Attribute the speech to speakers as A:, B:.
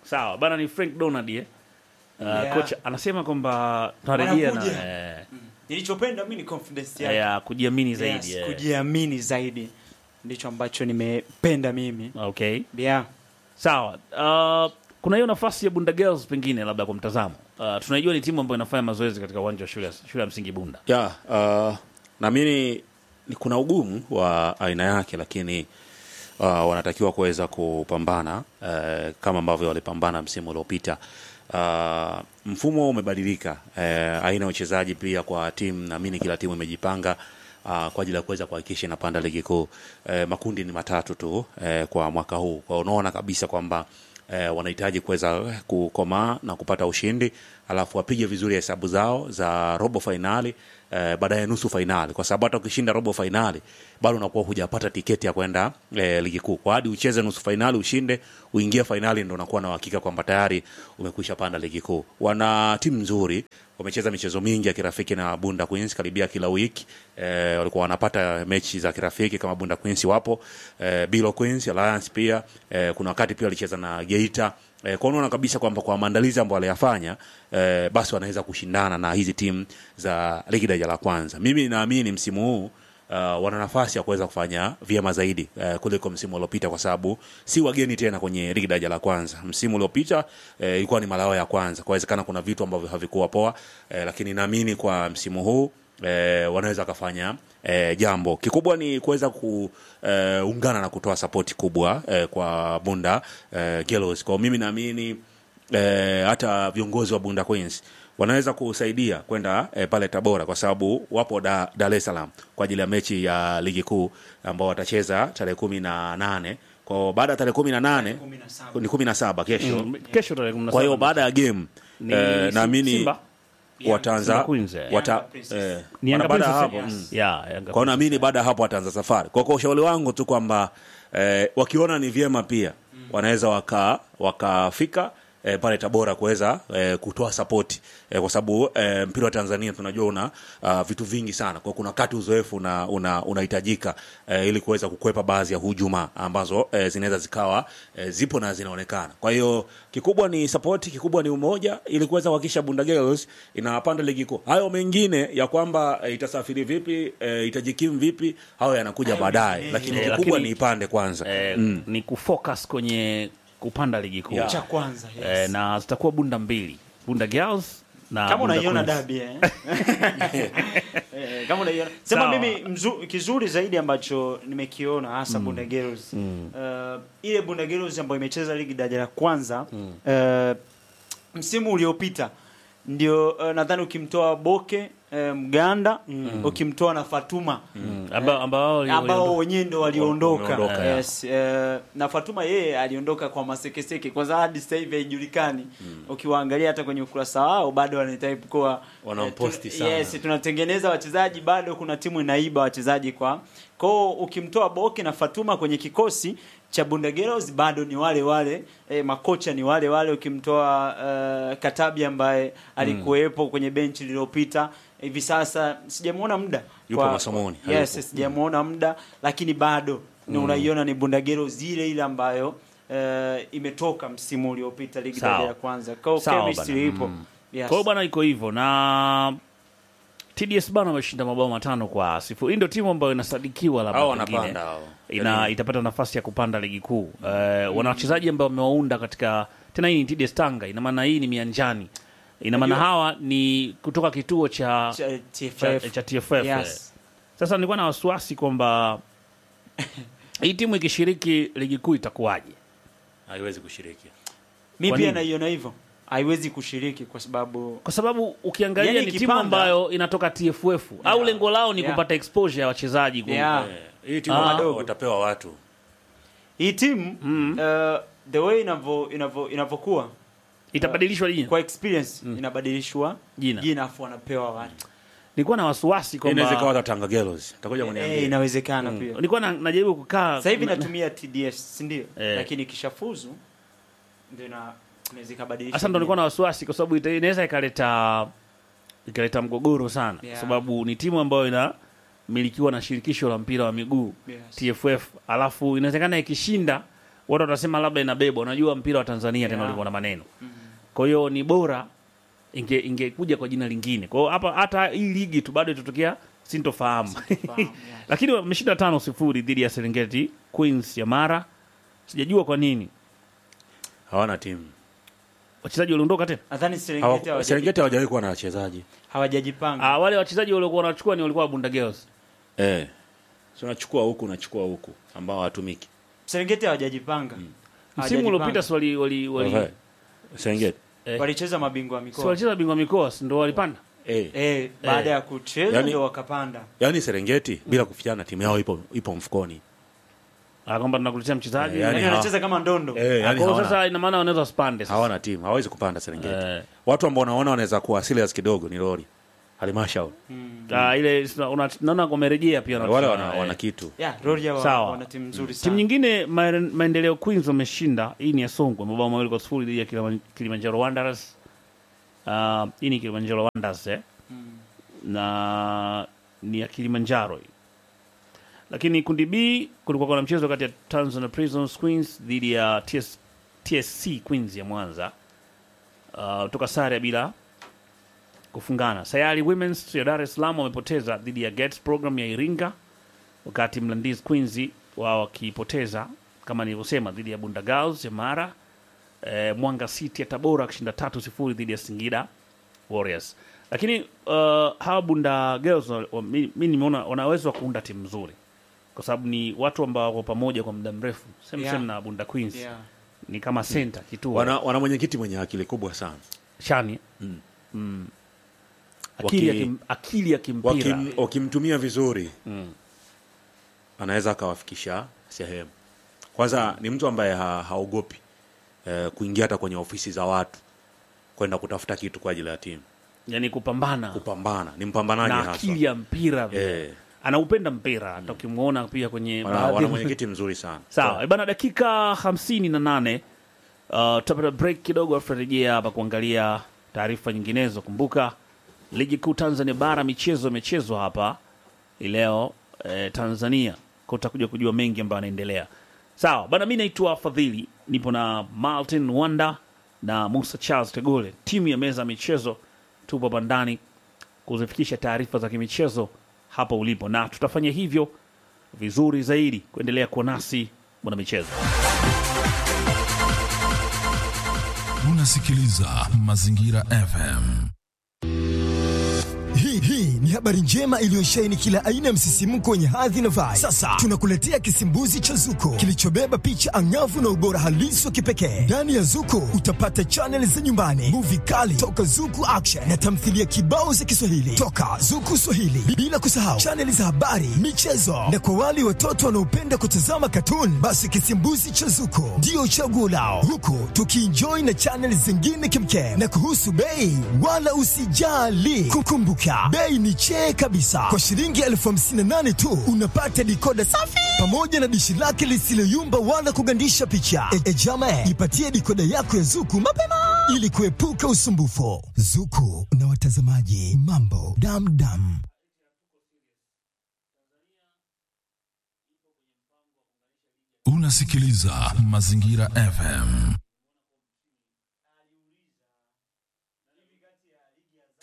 A: sawa bana ni frank donald eh? uh,
B: Yeah.
A: kocha anasema kwamba tunarejea na
B: Wanakuja.
A: eh,
B: nilichopenda mi ni confidence yake
A: ya kujiamini zaidi
B: yes,
A: eh.
B: kujiamini zaidi ndicho ambacho nimependa mimi
A: okay
B: yeah.
A: sawa uh, kuna hiyo nafasi ya bunda girls pengine labda kwa mtazamo uh, tunaijua ni timu ambayo inafanya mazoezi katika uwanja wa shule ya- shule ya msingi bunda
C: ya uh, naamini ni kuna ugumu wa aina yake lakini uh, wanatakiwa kuweza kupambana uh, kama ambavyo walipambana msimu uliopita uh, mfumo umebadilika uh, aina ya uchezaji pia kwa timu naamini kila timu imejipanga Uh, kwa ajili ya kuweza kuhakikisha inapanda ligi kuu uh, makundi ni matatu tu uh, kwa mwaka huu kwa hiyo unaona kabisa kwamba eh, wanahitaji kuweza kukomaa na kupata ushindi alafu wapige vizuri hesabu zao za robo fainali eh, baadaye nusu fainali kwa sababu hata ukishinda robo fainali bado unakuwa hujapata tiketi ya kwenda eh, ligi kuu kwa hadi ucheze nusu fainali ushinde uingie fainali ndo unakuwa na uhakika kwamba tayari umekwisha panda ligi kuu wana timu nzuri wamecheza michezo mingi ya kirafiki na bunda queens karibia kila wiki eh, walikuwa wanapata mechi za kirafiki kama bunda queens wapo eh, bilo queens alliance pia eh, kuna wakati pia walicheza na geita eh, kwa unaona kabisa kwamba kwa maandalizi ambayo waliyafanya eh, basi wanaweza kushindana na hizi timu za ligi daraja la kwanza mimi naamini msimu huu Uh, wana nafasi ya kuweza kufanya vyema zaidi uh, kuliko msimu uliopita kwa sababu si wageni tena kwenye ligi daraja la kwanza msimu uliopita eh, ilikuwa ni mara yao ya kwanza kwawezekana kuna vitu ambavyo havikuwa poa eh, lakini naamini kwa msimu huu eh, wanaweza wakafanya eh, jambo kikubwa ni kuweza kuungana eh, na kutoa sapoti kubwa eh, kwa bunda eh, Girls. kwa mimi naamini eh, hata viongozi wa bunda queens wanaweza kusaidia kwenda eh, pale tabora kwa sababu wapo da, dar es salaam kwa ajili ya mechi ya ligi kuu ambao watacheza tarehe kumi na nane kwao baada ya tarehe kumi na nane ni kumi na saba kesho
A: Mm, kesho tarehe 17
C: kwa hiyo baada ya game
A: ni
C: eh,
A: Sim-
C: naamini
A: Simba?
C: wataanza
A: Simba Queens, eh.
C: wata,
B: Yanga Princess.
C: eh,
A: Ni Yanga
C: baada ya
A: Princess,
C: hapo
A: eh?
C: mm.
A: Yeah, Yanga
C: kwao naamini baada ya hapo wataanza safari kwa kwa ushauri wangu tu kwamba eh, wakiona ni vyema pia wanaweza waka wakafika eh, pale tabora kuweza eh, kutoa sapoti eh, kwa sababu eh, mpira wa tanzania tunajua una uh, vitu vingi sana kwa kuna wakati uzoefu una- una- unahitajika eh, ili kuweza kukwepa baadhi ya hujuma ambazo eh, zinaweza zikawa eh, zipo na zinaonekana kwa hiyo kikubwa ni sapoti kikubwa ni umoja ili kuweza kuhakikisha bunda girls inapanda ligi kuu hayo mengine ya kwamba eh, itasafiri vipi eh, itajikimu vipi hayo yanakuja baadaye lakini
A: Eh,
C: kikubwa
A: lakini-
C: ni ipande kwanza
A: eh, ni kufocus kwenye kupanda ligi kuu
B: cha kwanza yes.
A: eh, na zitakuwa bunda mbili bunda girls na
B: kama
A: Bunda
B: unaiona
A: Queens.
B: dabi eh? Eh, kama unaiona sema
A: Sawa.
B: mimi mzu, kizuri zaidi ambacho nimekiona hasa Bunda Girls uh, ile Bunda Girls ambayo imecheza ligi daraja la kwanza uh, msimu uliopita ndio uh, nadhani ukimtoa Boke uh, Mganda ukimtoa na Fatuma
A: Mm, ambao ambao
B: ambao wenyewe ndo waliondoka
C: Wameondoka,
B: yes, eh, na Fatuma yeye aliondoka kwa masekeseke kwanza hadi sasa hivi haijulikani ukiwaangalia hata kwenye ukurasa wao bado wanatype kuwa
C: Wanamposti
B: eh,
C: sana.
B: yes, tunatengeneza wachezaji bado kuna timu inaiba wachezaji kwa kwao ukimtoa Boke na Fatuma kwenye kikosi cha Bunda Girls bado ni wale wale eh, makocha ni wale wale ukimtoa eh, Katabi ambaye alikuwepo kwenye benchi lililopita hivi sasa sijamuona muda
C: Yupo
B: kwa-
C: masomoni,
B: yes,
C: hayupo.
B: sijamuona muda lakini bado ni unaiona ni bundagero zile ile ambayo eh, imetoka msimu uliopita ligi
A: Sawa.
B: daraja ya kwanza kwa
A: Sawa
B: chemistry
A: bana.
B: ipo
A: Mm.
B: yes.
A: kwa hiyo bwana iko hivyo na tds bana wameshinda mabao matano kwa sifuri hii ndio timu ambayo inasadikiwa labda
C: hao
A: pengine
C: wanapanda hao
A: ina
C: Yaani,
A: itapata nafasi ya kupanda ligi kuu uh, wana wachezaji ambao wamewaunda katika tena hii ni TDS Tanga ina maana hii ni mianjani ina maana
B: Unajua-
A: hawa ni kutoka kituo cha
B: cha,
A: cha,
B: TFF.
A: cha TFF eh.
B: Yes.
A: sasa nilikuwa na wasiwasi kwamba hii timu ikishiriki ligi kuu itakuwaje
C: haiwezi kushiriki
B: mi
A: Kwa
B: pia
A: nini?
B: naiona hivyo haiwezi kushiriki kwa sababu
A: kwa sababu ukiangalia
B: Yaani
A: ni timu
B: ikipanda-
A: ambayo inatoka TFF au lengo lao ni
B: Yeah.
A: kupata exposure ya wachezaji ku-
B: Yeah.
C: Eh, hii timu
A: Ah.
C: wadogo watapewa watu
B: hii timu uh, the way inavyo inavyo inavyokuwa
A: itabadilishwa jina
B: kwa experience inabadilishwa
A: Jina.
B: jina afu wanapewa watu
A: nilikuwa na wasiwasi
C: inaweza ikawa
A: kwamba
C: hata Tanga Girls takuja
B: eh,
C: kuniambia
B: inawezekana pia
A: nilikuwa na- najaribu kukaa
B: sasa hivi
A: na-
B: natumia TDS si ndio
A: Eh.
B: lakini ikishafuzu ndio na inaweza ikabadilisha
A: Sasa ndo nilikuwa na wasiwasi kwa sababu ita- inaweza ikaleta ikaleta mgogoro sana
B: Yeah.
A: kwa sababu ni timu ambayo inamilikiwa na shirikisho la mpira wa miguu
B: Yes.
A: TFF, alafu inawezekana ikishinda watu watasema labda inabebwa. Unajua mpira wa Tanzania tena
B: Yeah.
A: ulikuwa na maneno, kwa hiyo ni bora inge ingekuja kwa jina lingine. Kwa hiyo hapa hata hii ligi tu bado itatokea sintofahamu,
B: Sintofahamu, yeah.
A: lakini wameshinda tano sifuri dhidi ya Serengeti Queens ya Mara. Sijajua kwa nini
C: hawana timu
A: wachezaji waliondoka tena.
B: Nadhani Serengeti
C: Hawa-
B: hawajaji-
C: Serengeti hawajawahi kuwa na wachezaji
B: hawajajipanga.
A: Ah, wale wachezaji waliokuwa wanachukua ni walikuwa Bunda Girls.
C: eh. so unachukua huku unachukua huku ambao hawatumiki
B: Serengeti hawajajipanga.
A: Msimu
B: Hawajajipanga.
A: uliopita si wali wali wali
C: Okay. Serengeti
A: eh,
B: walicheza mabingwa wa
A: si
B: mikoa.
A: walicheza bingwa mikoa si ndo walipanda.
C: eh.
B: Eh, baada ya kucheza
C: Yani-
B: ndio wakapanda.
C: yaani Serengeti bila kufichana timu yao ipo ipo mfukoni
A: Ah, kwamba tunakuletea mchezaji.
C: Eh, yani
B: Yaani
C: hawa-
B: wanacheza kama ndondo.
C: eh,
A: Ah,
C: yani
A: kwa hiyo
C: hawana,
A: sasa ina maana wanaweza wasipande sasa.
C: hawana timu hawawezi kupanda Serengeti
A: Eh.
C: watu ambao unaona wanaweza kuwa serious kidogo ni lori halmashauri
A: Ah, ile sina- una- naona wamerejea pia
C: wale
A: wanacheza,
C: wana,
A: eh.
C: wana kitu
B: Yeah, Rorya wa,
A: Sawa.
B: wana timu nzuri sana.
A: Timu nyingine Ma- Maendeleo Queens wameshinda. Hii ni ya Songwe mabao mawili kwa sifuri dhidi ya Kilima- Kilimanjaro Wanderers. Ah, hii ni Kilimanjaro Wanderers eh. Na ni ya Kilimanjaro hii. Lakini kundi B kulikuwa kuna mchezo kati ya Tanzania Prisons Queens dhidi ya TS, TSC Queens ya Mwanza. Uh, toka sare ya bila kufungana. Sayari Women's ya Dar es Salaam wamepoteza dhidi ya Gates Program ya Iringa wakati Mlandizi Queens wao wakipoteza kama nilivyosema dhidi ya Bunda Girls ya Mara. E, Mwanga City ya Tabora akishinda tatu sifuri dhidi ya Singida Warriors. Lakini uh, hawa Bunda Girls wa- wa- mi mi nimeona wana uwezo wa kuunda timu nzuri kwa sababu ni watu ambao wako pamoja kwa muda mrefu same
B: Yeah.
A: same na Bunda Queens
B: Yeah.
A: ni kama center kituo
C: wana, wana mwenyekiti mwenye akili kubwa sana
A: shani mm. akili, ya
C: Waki-
A: kim, akili ya kimpira
C: Wakim, wakimtumia vizuri anaweza akawafikisha sehemu kwanza ni mtu ambaye ha, haogopi eh, kuingia hata kwenye ofisi za watu kwenda kutafuta kitu kwa ajili ya timu
A: yani kupambana
C: kupambana ni mpambanaji
A: na
C: hasa
A: akili ya mpira vile.
C: Eh.
A: anaupenda mpira hata ukimwona pia kwenye
C: wana,
A: baadhi
C: wana
A: ya-
C: mwenyekiti mzuri sana
A: sawa bana dakika hamsini na nane uh, tutapata break kidogo afu tutarejea hapa kuangalia taarifa nyinginezo kumbuka ligi kuu tanzania bara michezo imechezwa hapa hii leo eh, tanzania kwa utakuja kujua mengi ambayo yanaendelea sawa bana mi naitwa fadhili nipo na martin wanda na musa charles tegole timu ya meza ya michezo tupo hapa ndani kuzifikisha taarifa za kimichezo hapa ulipo na tutafanya hivyo vizuri zaidi kuendelea kuwa nasi mwana michezo
D: Unasikiliza Mazingira FM.
E: Hii hii ni habari njema iliyosheheni kila aina ya msisimko wenye hadhi na vibe. Sasa tunakuletea kisimbuzi cha Zuko kilichobeba picha angavu na ubora halisi wa kipekee. Ndani ya Zuko utapata chaneli za nyumbani, muvi kali toka Zuku Action na tamthilia kibao za Kiswahili toka Zuku Swahili, bila kusahau chaneli za habari, michezo na kwa wale watoto wanaopenda kutazama katuni, basi kisimbuzi cha Zuko ndio chaguo lao, huku tukienjoy na chaneli zingine kimkem. Na kuhusu bei, wala usijali, kukumbuka bei ni chee kabisa. Kwa shilingi elfu hamsini na nane tu unapata dikoda safi pamoja na dishi lake lisiloyumba wala kugandisha picha. E, e jama, ipatie dikoda yako ya Zuku mapema ili kuepuka usumbufu. Zuku na watazamaji, mambo damdam.
D: Unasikiliza Mazingira FM.